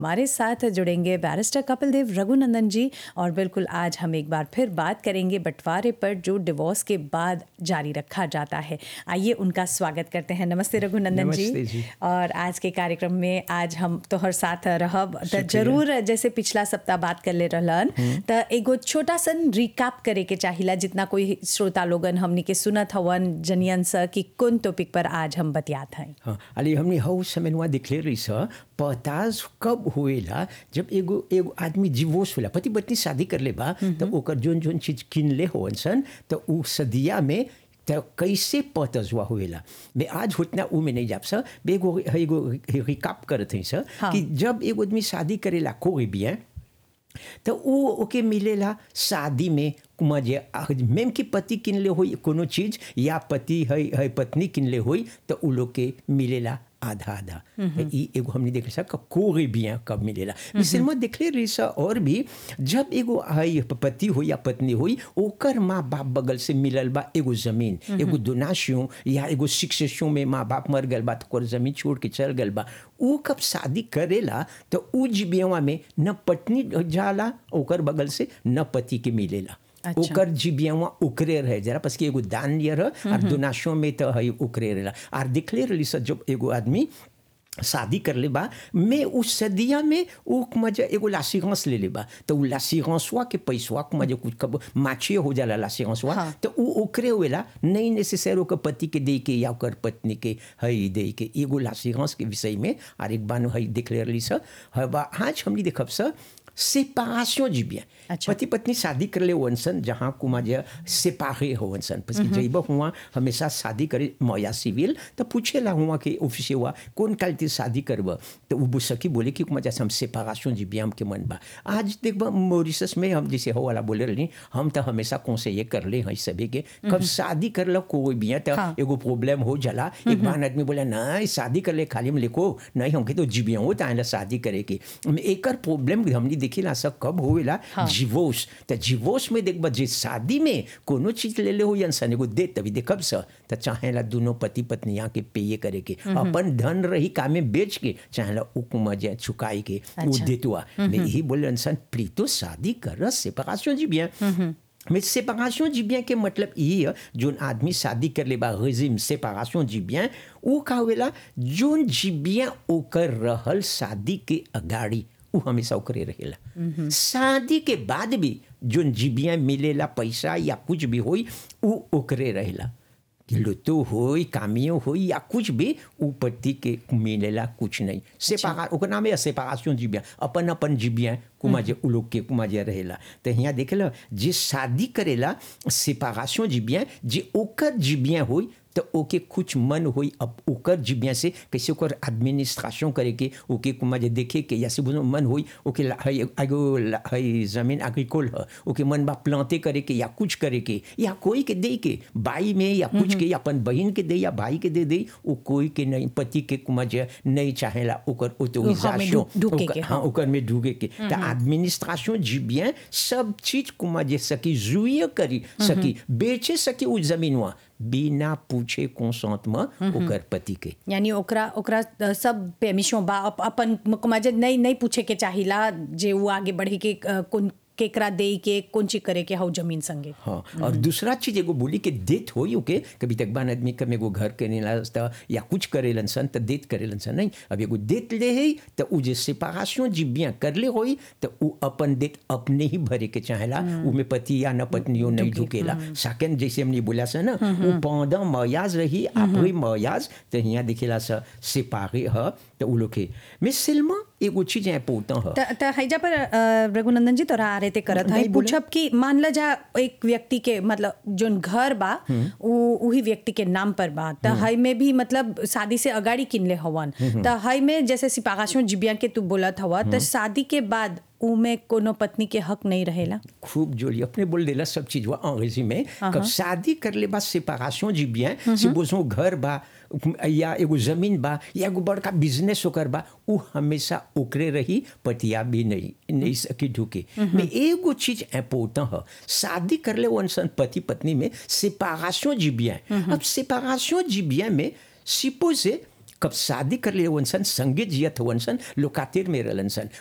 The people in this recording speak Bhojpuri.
हमारे साथ जुड़ेंगे बैरिस्टर कपिल देव रघुनंदन जी और बिल्कुल आज हम एक बार फिर बात करेंगे बंटवारे पर जो डिवोर्स के बाद जारी रखा जाता है आइए उनका स्वागत करते हैं नमस्ते रघुनंदन नमस्ते जी। और आज के कार्यक्रम में आज हम तोहर साथ रहब त जरूर जैसे पिछला सप्ताह बात कर ले रहलन त एगो छोटा सन रिकाप करे के चाहिला जितना कोई श्रोता लोगन हमनी के सुनत हवन जनियन स कि कौन टॉपिक पर आज हम बतियात हैं हाँ अली हमने हौ समय वहाँ दिखले रही स पताज कब होएला जब एगो एगो आदमी डिवोर्स होला पति पत्नी शादी कर ले बा तो ओकर जोन जोन चीज किन ले होवन सन तो उ सदिया में तो कैसे पतजुआ होएला मैं आज उतना उ में नहीं जाप स बे एगो एगो रिकाप करत हई स हाँ। कि जब एगो आदमी शादी करेला कोई bien तो वो ओके मिलेला शादी में कुमा जे मेम की पति किनले होई कोनो चीज या पति है, है पत्नी किनले होई तो उ लोग के मिलेला आधा आधा तो ई एगो हमने देखे सा कोई बिया कब मिलेला मिसल में देखले रही सा और भी जब एगो है पति हो या पत्नी होई ओकर माँ बाप बगल से मिलल बा एगो जमीन एगो दोनाशियों या एगो शिक्षियों में माँ बाप मर गल बा तो ओकर जमीन छोड़ के चल गल बा उ कब शादी करेला तो उ जीबियावा में न पत्नी जाला ओकर बगल से न पति के मिलेला अच्छा। ओकर जीबियावा उकरे रहे जरा बस कि एगो दान लिया रह और दोनाशों में तो है उकरे रहेला और दिखले रही सब जब एगो आदमी शादी कर ले बा मैं उस सदिया में उ मजा एगो लासीगंस ले ले बा तो उ लासीगंसवा के पैसवा के मजा कुछ कब माछिए हो जाला लासीगंसवा हाँ। तो उ ओकरे होएला नहीं नेसेसर ओकर पति के दे के या ओकर पत्नी के हई दे के एगो लासीगंस के विषय में और एक बार हई देख ले रही स हवा आज हमनी देखब स सेपारेशन जीबिया अच्छा। पति पत्नी शादी कर ले वनसन जहाँ कुमा जे सेपारे हो वनसन पस जइब हुआ हमेशा शादी करे मया सिविल तो पूछेला हुआ कि ऑफिस हुआ कौन काल ते शादी करब तो वो सकी बोले कि कुमा जैसे हम सेपारेशन जीबिया हम के मन बा आज देखब मॉरिशस में हम जैसे हो वाला बोले रही हम तो हमेशा कौन से ये कर ले हैं सभी के कब शादी कर लो कोई भी है तो हाँ। एगो प्रॉब्लम हो जाला एक बार आदमी बोला नहीं शादी कर ले खाली में लिखो नहीं हमके तो जीबिया हो ताला शादी करे के एकर प्रॉब्लम हमनी देखिला सब कब होएला डिवोर्स तो डिवोर्स में देखब जे शादी में कोनो चीज ले ले हो इंसान एगो दे तभी देखब स तो चाहेला दोनों पति पत्नी यहाँ के पेये करे के अपन धन रही कामे बेच के चाहेला उकुमा जे चुकाई के वो अच्छा। देतुआ मैं यही बोले इंसान प्रीतो शादी कर सेपरेशन जी bien mais séparation du bien के मतलब यही है जोन आदमी शादी कर ले बा रेजिम séparation du bien उ का होवेला जोन जी bien ओकर रहल शादी के अगाड़ी उ हमेशा ओकरे रहेला शादी के बाद भी जोन जी bien मिलेला पैसा या कुछ भी होई उ ओकरे रहेला कि लुतो होई कामियो होई या कुछ भी उ पति के मिलेला कुछ नहीं सेपारा ओकर नाम है सेपारेशन जीबिया अपन अपन जीबिया कुमा जे उ लोग के कुमा जे रहेला तो यहाँ देखेला जे शादी करेला सेपारेशन जीबिया जे ओकर जीबिया होई तो ओके कुछ मन होई अब ओकर जीबिया से कैसे ओकर एडमिनिस्ट्रेशन करे के ओके कुमा जे देखे के या से बोलो मन होई ओके ला- हई एगो ला- हई जमीन एग्रीकोल ह ओके मन बा प्लांटे करे के या कुछ करे के या कोई के दे के बाई में या कुछ के या अपन बहन के दे या भाई के दे दे वो कोई के नहीं पति के कुमा जे नहीं चाहेला ओकर ऑटोरिजाशन ढु- ढुके के, ओकर- हाँ ओकर में ढुके के तो एडमिनिस्ट्रेशन जी bien सब चीज कुमा जे सकी जुए करी सकी बेचे सकी उ जमीनवा बिना पूछे कंसेंटमेंट ओकर पति के यानी ओकरा ओकरा अ, सब पेमिशों बा अप, अपन मजे नहीं नहीं पूछे के चाहिला जे वो आगे बढ़े के अ, कौन केकरा दे के कौन चीज करे के हौ जमीन संगे हाँ और दूसरा चीज एगो बोली कि देत होई ओके कभी तक बान आदमी कम एगो घर के नहीं या कुछ करेलन सन तो देत करेलन सन नहीं अब एगो देत ले है तो उ जे सेपरेशन जी bien कर ले होई तो उ अपन देत अपने ही भरे के चाहेला उ में पति या न पत्नियों नहीं ढुकेला सेकंड जैसे हमने बोला सा ना उ pendant mariage रही après mariage तो यहाँ दिखेला सा séparé ह तो उ लोग के mais seulement एगो चीज इम्पोर्टेंट ह त त हैजा पर अ, रघुनंदन जी तोरा आ रहे ते करत है नहीं बोले। पूछब कि मान ल जा एक व्यक्ति के मतलब जोन घर बा उ उही व्यक्ति के नाम पर बा त हई में भी मतलब शादी से अगाड़ी किनले हवन त हई में जैसे सिपागाशों जिबिया के तू बोलत हवा त शादी के बाद उ में कोनो पत्नी के हक नहीं रहेला खूब जोली अपने बोल देला सब चीज हुआ अंग्रेजी में कब शादी कर ले बा सेपरेशन जी bien से बोसो घर बा या एगो जमीन बा या एगो बड़का बिजनेस ओकर बा उ हमेशा ओकरे रही पतिया भी नहीं नहीं सकी ढुके में एगो चीज इम्पोर्टेंट है शादी कर ले वन सन पति पत्नी में सेपरेशन जी bien अब सेपरेशन जी bien में सिपोजे कब शादी कर ले वन सन संगे जियत हुवन सन लोकातिर में रहलन सन